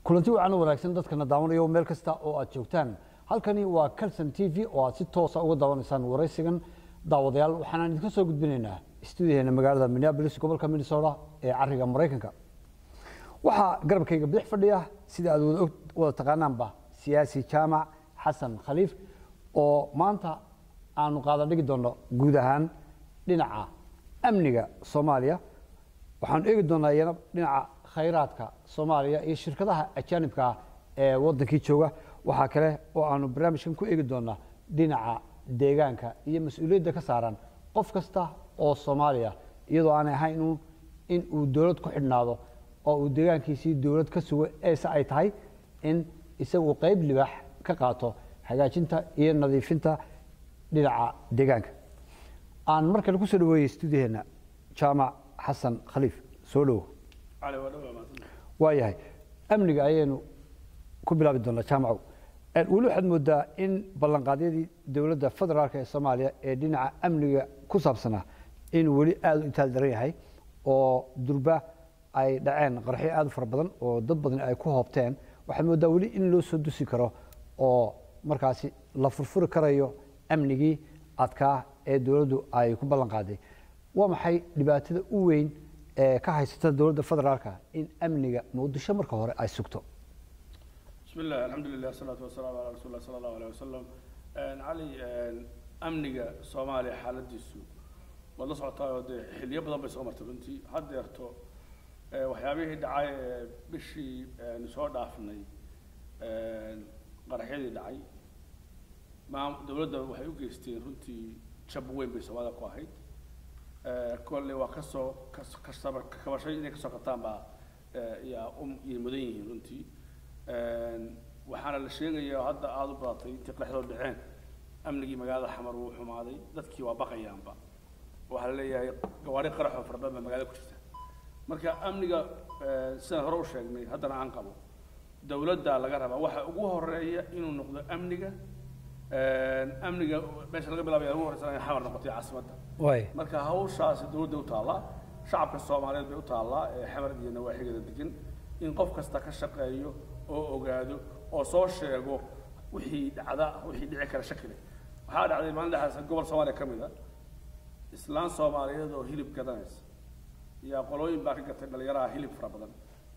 kulanti wacan u wanaagsan dadkana daawanayo meel kasta oo aad joogtaan halkani waa calson t v oo aad si toosa uga daawanaysaan waraysigan daawadayaal waxaanaan idinka soo gudbinaynaa stuudiyaheena magaalada minneabolis gobolka minnesota ee cariga maraykanka waxaa garabkayga bidix fadhiya sida aad wada og wada taqaanaanba siyaasi jaamac xasan khaliif oo maanta aanu qaada dhigi doonno guud ahaan dhinaca amniga soomaaliya waxaanu eegi doonaa iyana dhinaca khayraadka soomaaliya iyo shirkadaha ajaanibka ah ee wadankii jooga waxaa kale oo aanu barnaamijkan ku eegi doonaa dhinaca deegaanka iyo mas-uuliyadda ka saaran qof kasta oo soomaaliya iyadoo aanay ahayn uun in uu dowlad ku xidhnaado oo uu deegaankiisii dowlad ka sugo eese ay tahay in isagu qayb libaax ka qaato hagaajinta iyo nadiifinta dhinaca deegaanka aan mar kale kusoo dhaweeyey stuudiyaheena jaamac xasan khaliif soo dhowo waayahay amniga ayaynu ku bilaabi doonaa jaamacow weli waxaad moodaa in ballanqaadyadii dowladda federaalk ee soomaaliya ee dhinaca amniga ku saabsanaa inuu weli aada u itaal daran yahay oo durba ay dhaceen qarxyo aada u fara badan oo dad badan ay ku hoobteen waxaad moodaa weli in loo soo dusi karo oo markaasi la furfuri karayo amnigii adkaa ee dowladdu ay ku ballan qaaday waa maxay dhibaatada u weyn ee ka haysata dowladda federaalka in amniga muqdisho marka hore ay sugto بسم الله الحمد لله والصلاة والسلام على رسول الله صلى الله عليه وسلم علي أمنية صومالي حالديسو wad la socotaa oo dee xilliyo badan bay soo martay runtii haddeerto waxyaabihii dhacay bishii nu soo dhaafnay qaraxyadii dhacay maam dowladda waxay u geysteen runtii jab weyn bay soomaalida ku ahayd kolle waa kasoo kasaba kabashay inay kasoo qabtaan baa yaa um yay mudan yihiin runtii waxaana la sheegaya hadda aada u badatay intii qaraxdoo dhaceen amnigii magaalada xamar wuu xumaaday dadkii waa baqayaanba waxaa la leeyahay gawaari qaraxoo fara badan baa magaalada ku jirta marka amniga sidaan hore u sheegnay haddana aan qabo dowladda laga rabaa waxa ugu horeeya inuu noqdo amniga amniga meesha laga bilaabaya ugu horeysa inay xamar noqotay caasimadda waay marka hawshaasi dowladda u taallaa shacabka soomaaliyeed bay u taallaa ee xamar iyo nawaaxigeeda degan in qof kasta ka shaqeeyo oo ogaado oo soo sheego wixii dhacda wixii dhici kara shakile waxaa dhacday maalin dhexaas gobol soomaaliya ka mid a islaan soomaaliyeed oo hilib gadanaysa yaa qolooyin baa ka gatay dhalinyaraha hilib fara badan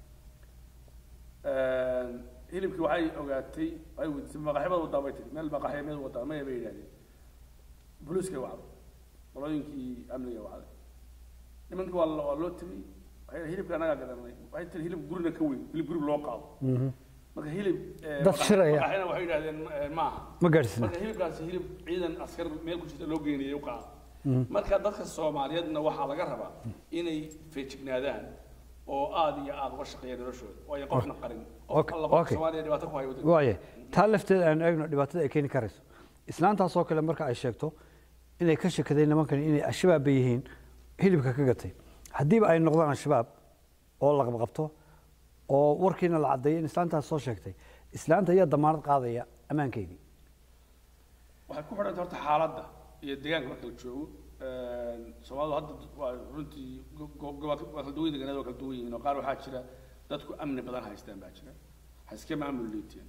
hilibkii waxay ogaatay waxay weydiisay maqaxyamada wadaa bay tiri meel maqaxyamada wadaa maya bay yidhahdeen booliiskay wacday qolooyinkii amniga wacday nimankii waa waa loo timi waxay hilibka anagaa gadanay waxay tiri hilib gurina ka weyn hilib guri loo qaado marka hilib Dad shiraya. maqaxyana waxay yidhahdeen maaha ma gaadhsina marka hilibkaasi hilib ciidan askar meel ku jirta loo geynayay u qaado marka dadka soomaaliyeedna waxaa laga rabaa inay feejignaadaan oo aada iyo aada uga shaqeeyaan noloshooda waayo qofna qarin qof Okay, alla qof okay. soomaaliya dhibaato ku hayo waddanka waaye taa lafteeda aanu eegno dhibaatada ay keeni karayso islaantaasoo kale marka ay sheegto inay ka shakadeen nimankani inay al-shabaab bay yihiin hilibka ka gatay haddiiba ay noqdaan al-shabaab oo la qabqabto oo warkiina la caddeeyo in islaantaas soo sheegtay islaanta ayaa damaanad qaadaya ammaankeydii waxay ku xidhanta horta xaaladda iyo deegaanka marka la joogo soomaalidu hadda waa runtii go- go- gobol waa kala duwan deegaanada waa kala duwan yihiin oo qaar waxaa jira dadku amni badan haystaan baa jira ha iska maamul liiteen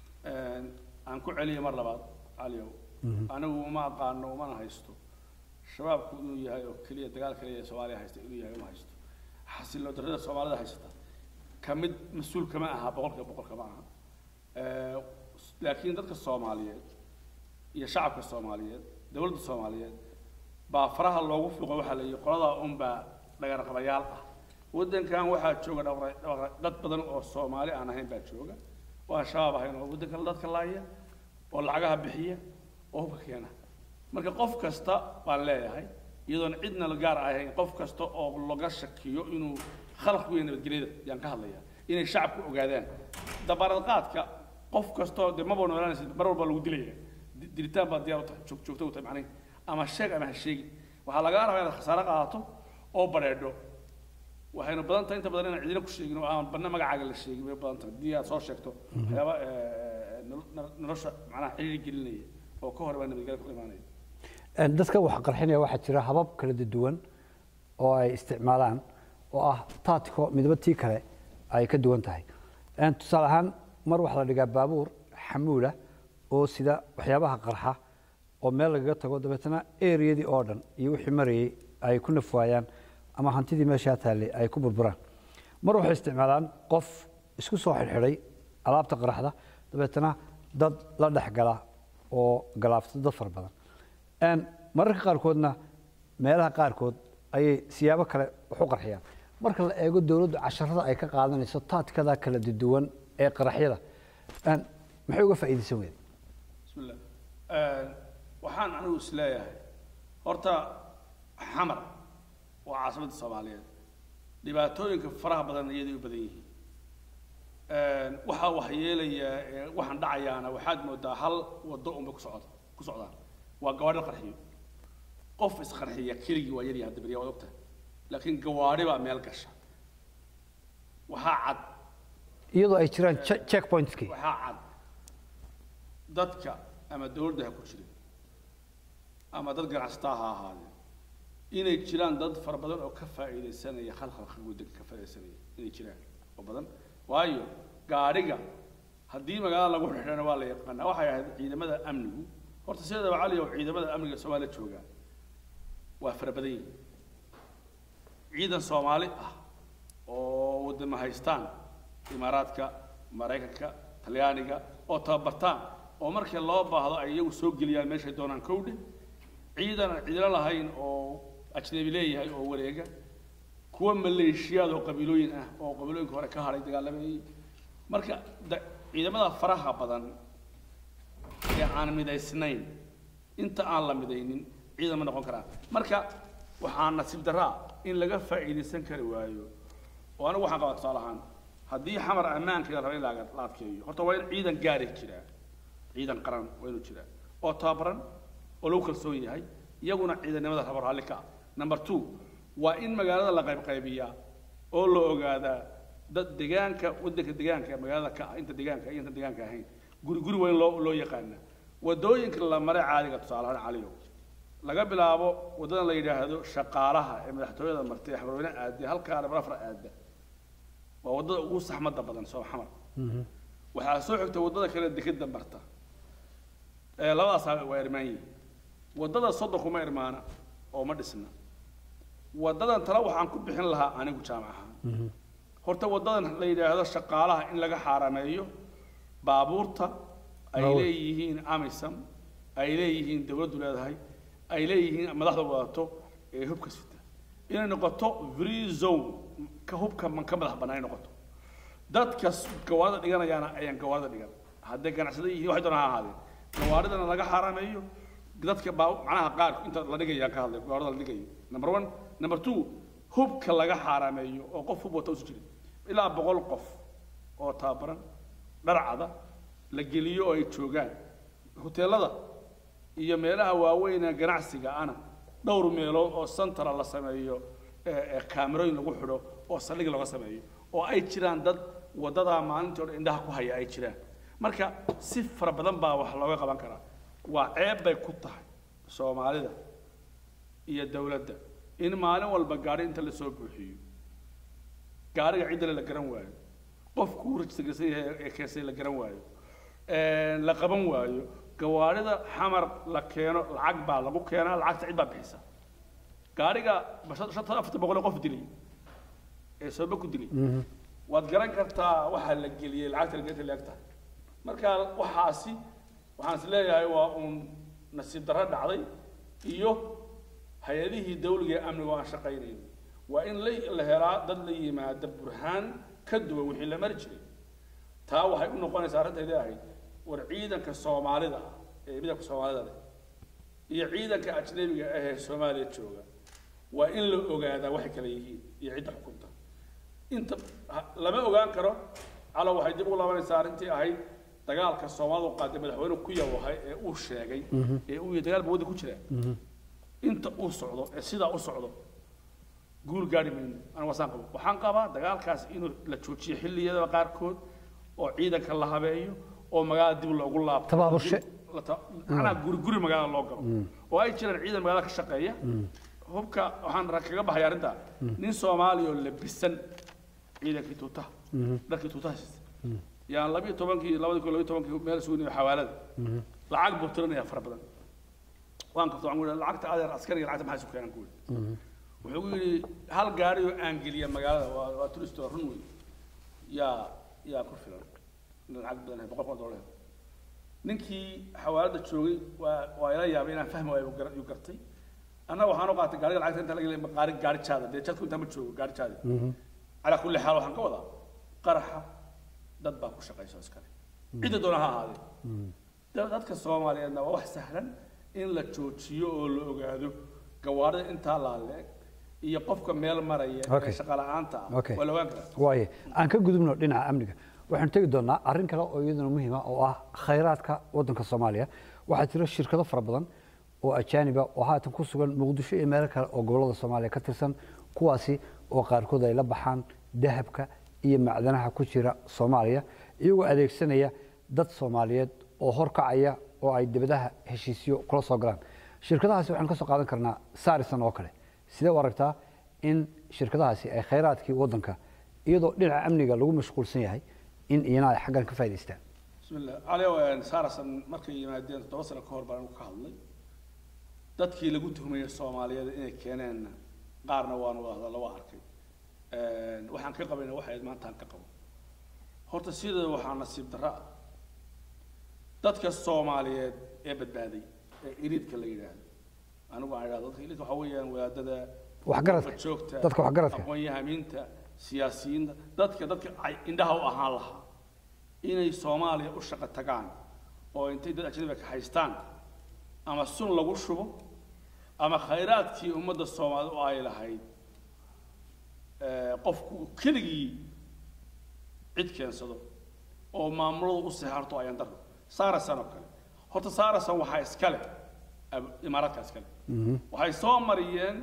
aan ku celiyo mar labaad caliyow anigu uma aqaano umana haysto shabaabku inuu yahay oo keliya dagaal kaliya ee soomaaliya haysta inuu yahay uma haysto xasiloo darrada soomaalida haysata ka mid mas-uul kama aha boqolkiiba boqol kama aha Eh, laakiin dadka soomaaliyeed iyo shacabka soomaaliyeed dowladda soomaaliyeed baa faraha loogu fiiqo waxaa la yihi qoladaa unbaa dhagarqabayaal ah waddankan waxaa jooga dhaqra- dhaqra- dad badan oo soomaali aan ahayn baa jooga oo aan shabaab ahayn oo waddanka dadka laaya oo lacagaha bixiya oo hubka keena marka qof kasta baan leeyahay iyadoon cidna la gaar ahayn qof kasta oo laga shakiyo inuu khalaq ku yahay nabadgelyada yaan ka hadlaya inay shacabku ogaadaan dabaarad qaadka qof kastoo dee maba noolaanaysid mar walba lagu dilaya Di- dilitaan baa diyaar u tahay joog- joogto u tahay macnaheed ama sheeg ama ha sheegi waxaa lagaa rabaa inaad khasaare qaadato oo badheedho waxayna badan tahay inta badan inaan cidina ku sheegin oo aan banna magacaaga la sheegin bay badan tahay haddii aad soo sheegto waxyaaba eh, nolo- nolo- nolosha macnaha ciriiri gelinaya oo ka hor baa nabadgelya ku imaanaya dadka wax qarxinaya waxaa jira habab kala duwan oo ay isticmaalaan oo ah taatiko midba tii kale ay ka duwan tahay Een, tusaale ahaan mar waxaa la dhigaa baabuur xamuula oo sida waxyaabaha qarxa oo meel lagaga tago dabeetana eriyadii oo dhan iyo wixii marayay ay ku nafwaayaan ama hantidii meeshaa taallay ay ku burburaan mar waxay isticmaalaan qof isku soo xidhxidhay alaabta qaraxda dabeetana dad la dhex gala oo galaafta dad fara badan Een, mararka qaarkoodna meelaha qaarkood ayay siyaabo kale wax u qarxiyaan marka la eego dowladdu casharada ay ka qaadanayso taadkada kala duwan ee qaraxyada Een, maxay uga faa'iidaysan weyda بسم الله آه، waxaan anigu is leeyahay horta xamar waa caasimadda soomaaliyeed dhibaatooyinka faraha badan iyaday u badan yihiin waxaa waxyeelaya ee waxaan dhacayaana waxaad moodaa hal wado unbay ku socda ku socdaan waa gawaadhi la qarxiyo qof isqarxiya keligii waa yaryaha dabariya waad ogtahay laakiin gawaadhi baa meel gasha waxaa cad iyadoo ay jiraan che- checkpointskii waxaa cad dadka ama dawladda ha ku jirin ama dad ganacsataa ha ahaadeen inay jiraan dad fara badan oo ka faa'iidaysanaya khalkhalka waddanka ka faa'iidaysanaya inay jiraan oo badan waayo gaadhiga haddii magaalada lagu xidhana waa la yaqaanaa waxay ahayd ciidamada amnigu horta sideedaba cali oo ciidamada amniga soomaaliya jooga waa fara badan yihiin ciidan soomaali ah oo wadama haystaan imaaraadka maraykanka talyaaniga oo tababartaan oo markii loo baahdo ay iyagu soo geliyaan meeshay doonaan kowdhe ciidan aan ciidano lahayn oo ajnabi leeyahay oo wareega kuwa maleeshiyaad oo qabiilooyin ah oo qabiilooyinka hore ka hadhay dagaalamayay marka da- ciidamada faraha badan ee aan midaysnayn inta aan la midaynin ciidan ma noqon karaan marka waxaa nasiib daraa in laga faa'iidaysan kari waayo oo anigu waxaan qabaa tusaale ahaan haddii xamar ammaankeeda raba in la la adkeeyo horta waa in ciidan gaari jiraa ciidan qaran waa inuu jiraa oo tababaran oo lagu kalsoon yahay iyaguna ciidannimada rabo raalli ka ah number two waa in magaalada la qaybqaybiyaa oo la ogaadaa dad deegaanka waddanka deegaanka ee magaalada ka ah inta deegaanka iyo inta deegaanka ahayn guri guri waa in loo loo yaqaana wadooyinka la maray caadiga tusaale ahaan caliyo laga bilaabo waddadan la yidhaahdo shaqaalaha ee madaxtooyada martay ee xabarweyne aadde halkaa dhabar afar aadda waa waddada ugu saxmadda badan soo xamar waxaa soo xigta waddada kale dekeda marta ee labadaas waa irmaan yihiin waddada soddonku ma irmaana oo ma dhisna waddadan tale waxaan ku bixin lahaa anigu jaamac ahaan horta waddadan la yidhaahdo shaqaalaha in laga xaarameeyo baabuurta ay Baabuur. leeyihiin amisam ay leeyihiin dawladdu leedahay ay leeyihiin madaxda wadato ee hubka sita inay noqoto free zone ka hubka man ka madax bannaan ay noqoto dadka s- gawaarida dhiganayaana ayaan gawaarida dhigan hadday ganacsada yihiin waxay doonaan ha ahaadeen gawaaridana laga xaaraameeyo dadka baa macnaha qaar inta la dhigayaan ka hadlay gawaarida la dhigayo number one number two hubka laga xaaraameeyo oo qof hub wata usu jirin ilaa boqol qof oo tababaran dharcada la geliyo oo ay joogaan hoteelada iyo meelaha waaweyn ee ganacsiga ana dhowr meelood oo santara la sameeyo ee ee kaamirooyin lagu xidho oo saldhig laga sameeyo oo ay jiraan dad wadadaa maalintii hore indhaha ku haya ay jiraan marka si fara badan baa wax looga qaban karaa waa ceeb bay ku tahay soomaalida iyo dawladda in maalin walba gaari inta lasoo buuxiyo gaariga ciddale la garan waayo qofku uu rajistarsan yahay ee keensay la garan waayo Een, la qaban waayo gawaarida xamar la keeno lacag baa lagu keenaa lacagta cid baa bixisa gaariga basha- shanta afarta boqol ee qof dilay ee sooba ku dilay waad garan kartaa waxaa la geliyey lacagta lageeta leeg tahay marka waxaasi waxaan is leeyahay waa uun nasiib darro dhacday iyo hay-adihii dawliga ee amniga oo aan shaqaynayn waa in la la helaa dad la yimaada burhaan ka duwan wixii la mari jiray taa waxay u noqonaysaa arrintaydii ahayd war ciidanka soomaalida ah ee midabka soomaalida leh iyo ciidanka ajnabiga ah ee soomaaliya jooga waa in la ogaadaa waxay kala yihiin iyo cidda xukunta inta ha- lama ogaan karo calo waxay dib ugu laabanaysaa arrintii ahayd dagaalka soomaalidu qaaday madaxweyne ku yawahay ee uu sheegay ee uu yihi dagaal ba wadda ku jira inta uu socdo ee sidaa u socdo guul gaari mayno aniga wasaan qabo waxaan qabaa dagaalkaas inuu la joojiyo xilliyada qaarkood oo ciidanka la habeeyo oo magaalada dib loogu laabto Tabaaburshe. La ta- macnaha guri guri magaalada loo galo oo ay jiraan ciidan magaalada ka shaqeeya hubka waxaan ra- kaga baxay arrintaa nin soomaaliya oo labisan ciidankii tuutaha dharkii tuutaha siista yaan labiyo tobankii labadi kun labiyo tobankii meel sugnay xawaalada lacag buu tirinaya fara badan waan qabta waxaan ku yidhi lacagta adeer askariga lacagta maxay isu keenan ku yidhi wuxuu ku yidhi hal gaari oo aan geliya magaalada waa waa turist oo run wey yaa yaa ku filan lacag badan hay boqol kun oo dollar ninkii xawaalada joogay waa waa ila yaabay inaan fahmi waayo uu gar- uu gartay annaga waxaan u qaatay gaariga lacagta inta laga leeyahay gaari gaari jaada dee jadku intaa ma joogo gaari jaadi calaa kulli xaal waxaan ka wadaa qaraxa dad baa ku shaqaysa iskale cidda doona ha ahaadee da- dadka soomaaliyeedna waa wax sahlan in la joojiyo oo la ogaado gawaarida intaa laaleeg iyo qofka meel maraya Okay. ee shaqa la'aanta ah Okay. waa la ogaan karaa waaye aan ka gudubno dhinaca amniga waxaanu tegi doonaa arrin kale oo iyaduna muhiima oo ah khayraadka waddanka soomaaliya waxaa jira shirkado fara badan oo ajaaniba oo haatan ku sugan muqdisho iyo meelo kale oo gobollada soomaaliya ka tirsan kuwaasi oo qaarkood ay la baxaan dahabka iyo macdanaha ku jira soomaaliya iyagoo adeegsanaya dad soomaaliyeed oo horkacaya oo ay dibadaha heshiisyo kula soo galaan shirkadahaasi waxaanu ka soo qaadan karnaa sarisan oo kale sidee u aragtaa in shirkadahaasi ay khayraadkii waddanka iyadoo dhinaca amniga lagu mashquulsan yahay in iyana ay xaggan ka faa'idaystaan بسم الله علي saarasan markay yimaadeen toddoba sano ka hor baan anigu ka hadlay dadkii lagu tuhmayay soomaaliyeed inay keeneen qaarna waan wada hadalla waa arkay waxaan ka qabayna waxay maantaan ka qabo horta sideeda waxaa nasiib darro ah dadka soomaaliyeed ee badbaaday ee iriidka la yidhaahdo anigu aan idhahdo dadka iriidka waxaa weeyaan wadaadada Waxgaradka. joogta Dadka waxgaradka. aqoon-yahamiinta siyaasiyiinta dadka dadka ay indhaha u ahaan lahaa inay soomaaliya u shaqo tagaan oo intay dad ajnabiga ka haystaan ama sun lagu shubo ama khayraadkii ummadda soomaalida u ay lahayd ee, qofku keligii cid keensado oo maamuladu u seexarto ayaan daro saarasan oo kale horta saarasan waxaa iskale ab- imaaraadka iskale waxay soo mariyeen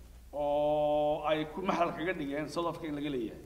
oo ay ku maxal kaga dhigeen south africa in laga leeyahay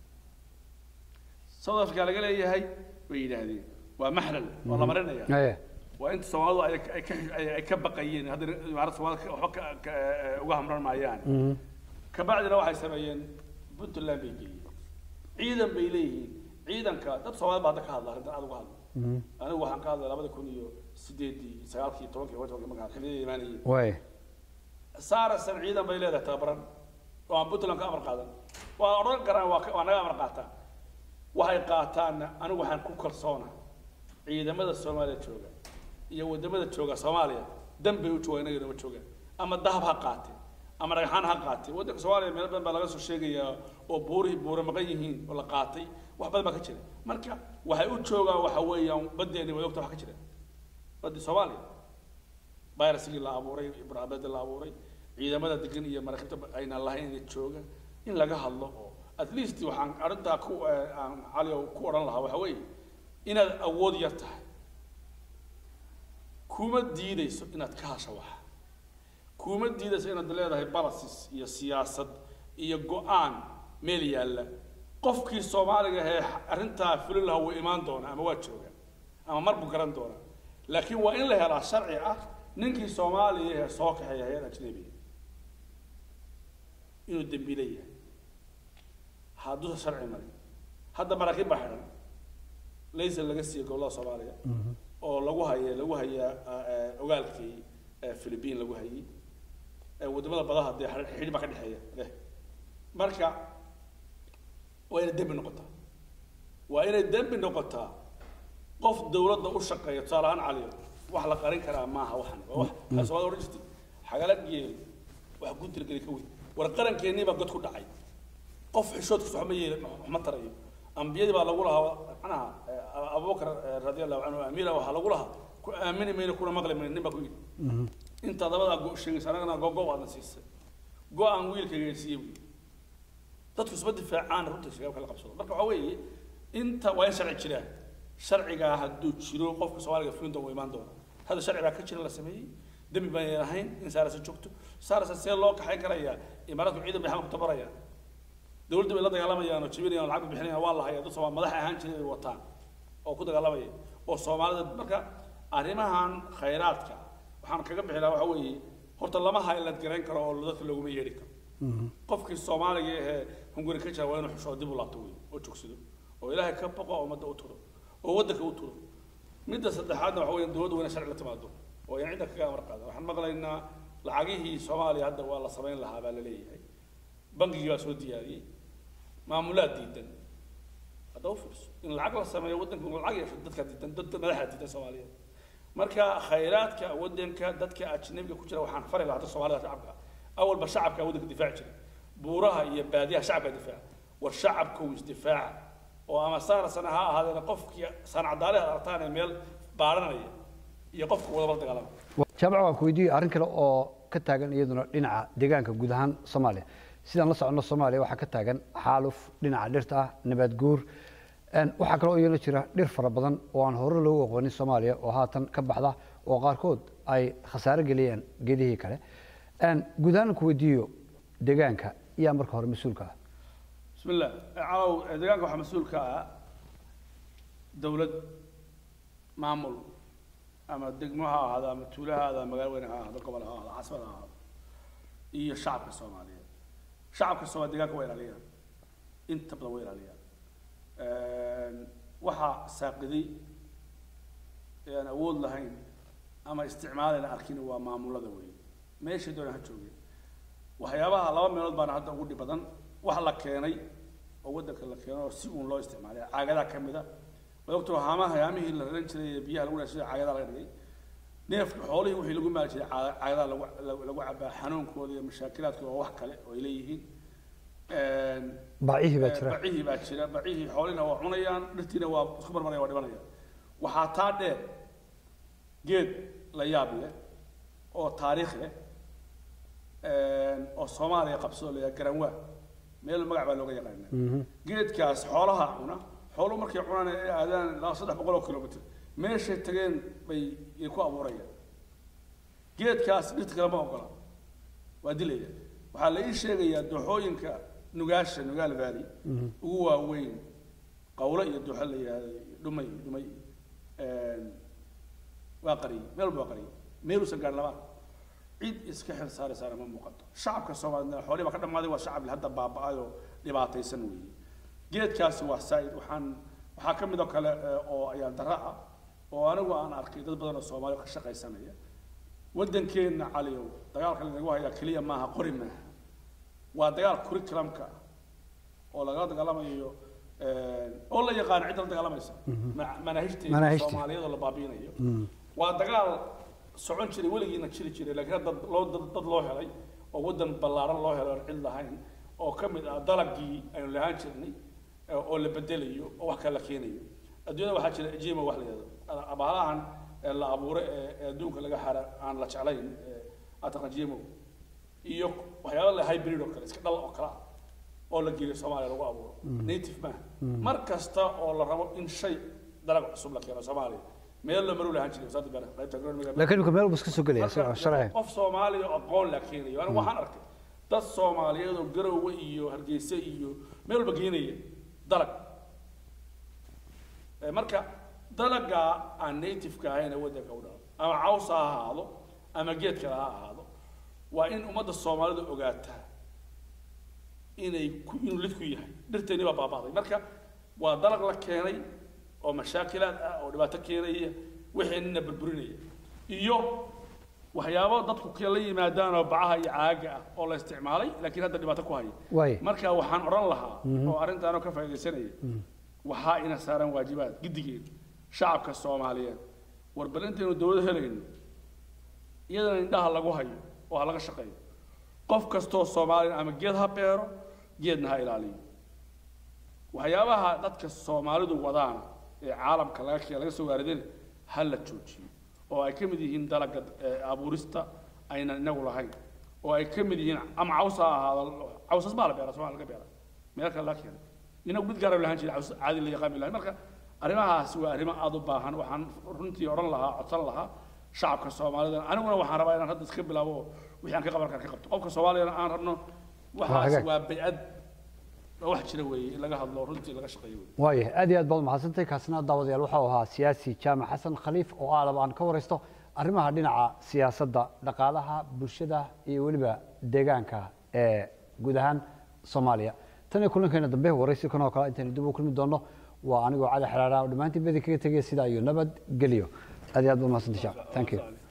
south africa laga leeyahay bay yidhaahdeen waa maxlal waa la marinaya Aye. waa inta soomaalidu ay ay ka ay- ay ka baqayeen hadda imaarada soomaalida ka- waxba ka- ka- eh, uga hamran maayaan kabacdina waxay sameeyeen puntland bay geeyeen ciidan bay leeyihiin ciidanka dad soomaalida baa hadda ka hadla arrintan aad uga hadla anigu waxaan ka hadlay labada kun iyo sideedii sagaalkii tobankii tobankii markaa xiliyada imaanayeen waaye saarasan ciidan bay leedahay tababaran oo aan puntland ka amar qaadan waa odhan karaan waa ka- waa naga amar qaataan waxay qaataanna anigu waxaan ku kalsoona ciidamada soomaaliya jooga iyo wadamada jooga soomaaliya dan bay u joogaan inagana ma joogaan ama dahab ha qaateen ama dhagxaan ha qaateen waddanka soomaaliya meel badan baa laga soo sheegayaa oo buurihii buura maqan yihiin oo la qaatay wax badan baa ka jira marka waxay u joogaan waxa weeyaan baddeeni way ogta wax ka jira baddii soomaaliya viruskii la abuuray ibraabada la abuuray ciidamada degan iyo maraakiibta ayna lahayn inay jooga in laga hadlo oo at least waxaan arrintaa ku eh, aan cali oo ku odhan lahaa waxa weeye inaad awood yar tahay kuma diidayso inaad ka hasho waxa kuma diidayso inaad leedahay policies iyo siyaasad iyo go-aan meel yaalla qofkii soomaaliga ee arrintaa fulin lahaa wuu imaan doonaa ama waa jooga ama mar buu garan doonaa laakiin waa in la helaa sharci ah ninkii soomaaliya ee soo kaxeeya hay-ad ajnabiga inuu dembiile yahay hadduusa sharci marin hadda maraakiib baa xidhan laysan laga siiya gobollada soomaaliya oo lagu haya lagu hayaa eh, ogaalkii eh, philippine lagu hayay eh, wadamada badaha dee xidh- xidhi baa ka dhexeeya leh marka waa inay dembi noqotaa waa inay dembi noqotaa qof dawladda u shaqeeya tusaale ahaan caliyo wax la qarin karaa maaha waxan waa wax waxaa soomaalida odhan jirtay xagala geel wax guntil geli ka weyn war qarankeenii baa god ku dhacay qof xishoodkiisa waxma yeela waxma tarayo ambiyadii baa lagu lahaa macnaha eh, abubakar eh, radi allahu canhu amiira waxaa lagu lahaa ku aamini mayno kuna maqli mayno nin baa ku yidhi inta dabadaa go sheegaysa anagana gogo aadna siisay go-aan wiilka geesiiye buyi dadku isma difaacaan runta shabaabka la qabsado marka waxaa weeye inta waa in sharci jiraan sharcigaa hadduu jiro qofka soomaaliga fulinta uu imaan doona hadda sharci baa ka jira la sameeyey dembi baan ahayn in saarasa joogto saarasa see loo kaxayn karayaa imaaraadku ciidan bay xamal ku tabarayaan dawladda bay la dagaalamayaan oo jibinayaan oo lacag bay bixinayaan waa la hayaa dad soomaali madax ahaan jiray bay wataan oo ku dagaalamaya oo soomaalida marka arrimahan khayraadka waxaan kaga bixi lahaa waxa weeye horta lama highland garayn karo oo dadka looguma yeedhi karo qofkii soomaaliga ahee hunguri ka jira waa inuu xusho dib u laabto wey oo joogsado oo ilaahay ka baqo oo ummadda u turo oo waddanka u turo midda saddexaadna waxa weeyaan dowladdu waa inay sharci la timaado oo ayaan cidda kaga amar qaada waxaan maqlaynaa lacagihii soomaaliya hadda waa la samayn lahaa baa la leeyahay bangigii baa soo diyaariyey maamulaad diidan hadda u fiirso in lacag la sameeyo waddanka uu lacag yeesho dadka diidan dadka madaxa diidan soomaaliyeed marka khayraadka waddanka dadka ajnabiga ku jira waxaan fari lahaa dadka soomaalida shacabka awalba shacabka waddanka difaaci jiray buuraha iyo baadiyaha shacabka difaaca war shacabka uu isdifaaca oo ama saana sana ha ahaadeena qofkii saanacadaaleha aragtaan ee meel baaranaya iyo qofka wadaba la dagaalama jaamac waan ku weydiiyey arrin kale oo ka taagan iyaduna dhinaca deegaanka guud ahaan soomaaliya sidaan la soconno soomaaliya waxaa ka taagan xaaluf dhinaca dhirta ah nabaad guur Een, waxaa kaloo iyana jira dhir fara badan oo aan hore loogu aqoonin soomaaliya oo haatan ka baxda oo qaarkood ay khasaare geliyeen geedihii kale Een, guud ahaan ku weydiiyo deegaanka yaa marka hore mas-uulka ah بسم الله عاو deegaanka waxaa mas-uul ka ah dowlad maamul ama degmo ha ahaado ama tuulo ha ahaado ama magaalo weyn ha ahaado gobol ha ahaado caasimad ha ahaado iyo shacabka soomaaliyeed shacabka soomaaliya deegaanka waa ilaaliyaan inta badan waa ilaaliyaan waxaa saaqiday ee aan awood lahayn ama isticmaalayna arkin waa maamulada weeye meeshay doonaan ha joogeen waxyaabaha laba meelood baana hadda ugu dhib badan wax la keenay oo waddanka la keeno oo si uun loo isticmaalay caagadaa ka mid a waa ogtoo haamaha haamihii la raran jiray ee biyaha lagu dhahay sida caagadaa laga dhigay neefka xoolihii wixii lagu maali jiray caa- caagadaa lagu lagu- lagu cabaa xanuunkooda iyo mashaakilaadkooda waa wax kale oo ay leeyihiin baacihii baa jira bacihii baa jira bacihii xoolihina waa cunayaan dhirtiina waa isku marmaraya waa dhibanayaan waxaa taa dheer geed la yaab leh oo taariikh leh oo soomaaliya qabsoo layaa garanwaa meel magac baa looga yaqaanaa Mhm. geedkaas xoolaha cuna xooluhu markay cunaan ay aadaan ilaa saddex boqol oo kilomitr meeshay tageen bay ay ku abuurayaan geedkaas dhirta kale ma ogola waa dilaya waxaa la ii sheegayaa dooxooyinka nugaasha nugaal valley ugu waaweyn qawlo iyo dooxo la yihahdo dhumay dhumay waa qariyey meel walba waa qariyey meeluusan gaadhin labaa cid iska xil saaraysaana ma muuqato shacabka soomaaliyed xoolihii baa ka dhammaaday waa shacab hadda baaba'ay oo dhibaataysan weeye geedkaasi waa saa'id waxaan waxaa ka mid oo kale eh, oo ayaan darra ah oo anigu aan arkay dad badan oo soomaali ka shaqaysanaya waddankeenna caliyow dagaalka lanagu hayaa keliya maaha qori maaha waa dagaal curriculumka ah oo lagala dagaalamayo eh, oo la yaqaano cidda la dagaalamaysa ma- manaahijteeda Manaahijta. soomaaliyeed oo la baabiinayo waa dagaal socon jiray weligiina jiri jiray laakiin hadda loo dad, dad loo helay oo waddan ballaaran loo helay oon cid lahayn oo ka mid ah dalagii aynu lahaan jirnay eh, oo la bedelayo oo wax kale la keenayo adduunyada waxaa jira ejima wax la yidhahdo abaalahan eh, la abuuray ee ee adduunka laga xara aan la jeclayn ataqajimo iyo waxyaaba la hybrid oo kale iska dhal oo kale ah oo la geliyo soomaaliya lagu abuuro native maaha mar kasta oo la rabo in shay dalag cusub la keeno soomaaliya meel loo maru lahaan jiray wasaaradda beeraha qaybta agronomiga laakiin imika meel buu iska soo gelaya Marka, sharci qof soomaaliya oo aqoon la keenayo anigu waxaan arkay dad soomaaliyeed oo garowe iyo hargeysa iyo meel walba geenaya dalag Eh, marka dalaga aan native-ka ahayn ee waddanka u dhalo ama caws ha ahaado ama geed kale ha ahaado waa in ummadda soomaalida ogaataa inay ku inuu lid ku yahay dhirteeni baa baaba'day marka waa dalag la keenay oo mashaakilaad ah oo dhibaato keenaya wixeenina burburinaya iyo waxyaabo dadku kala yimaadaan oo bacaha iyo caaga ah oo la isticmaalay laakiin hadda dhibaato ku haya waay marka waxaan odhan lahaa oo arrintaanoo ka faaidaysanaya waxaa ina saaran waajibaad giddigeed shacabka soomaaliyeed war bal intaynu dowlad helayno iyadana indhaha lagu hayo oo ha laga shaqeeyo qof kastoo soomaaliya ama geed ha beero geedna ha ilaaliyo waxyaabaha dadka soomaalidu wadaana ee caalamka laga kee laga soo waaridina ha la joojiyo oo ay ka mid yihiin dalaga eh, abuurista aynan inagu lahayn oo ay ka mid yihiin ama caws ha ahaado cawsas baa la beera somalia laga beera meel kale laga keenay inagu mid gaara lahaan jiray caws caadi la yaqaan bilahay marka arrimahaasi waa arrimo aada u baahan waxaan runtii odhan lahaa codsan lahaa shacabka soomaalida aniguna waxaan rabaa inaan hadda iska bilaabo oo wixii aan ka qaban kara ka qabto qofka soomaaliyana aan rabno waxaas hagaag. waa baycad waa wax jira weeye in laga hadlo runtii laga shaqeeyo weeye waaya aad iyo aad baad umahadsantay kaasina daawadayaal waxau ahaa siyaasi jaamac xasan khaliif oo aalaba aan ka waraysto arrimaha dhinaca siyaasadda dhaqaalaha bulshada iyo weliba deegaanka ee guud ahaan soomaaliya tan iyo kulankeena dambe waraysi kan oo kale intaynu dib u kulmi doonno waa anigoo cali xaraara oo dhammaantiin badi kaga tegaya sidaa iyo nabad geliyo aad iyo aad ba mahadsanti sheekh thank you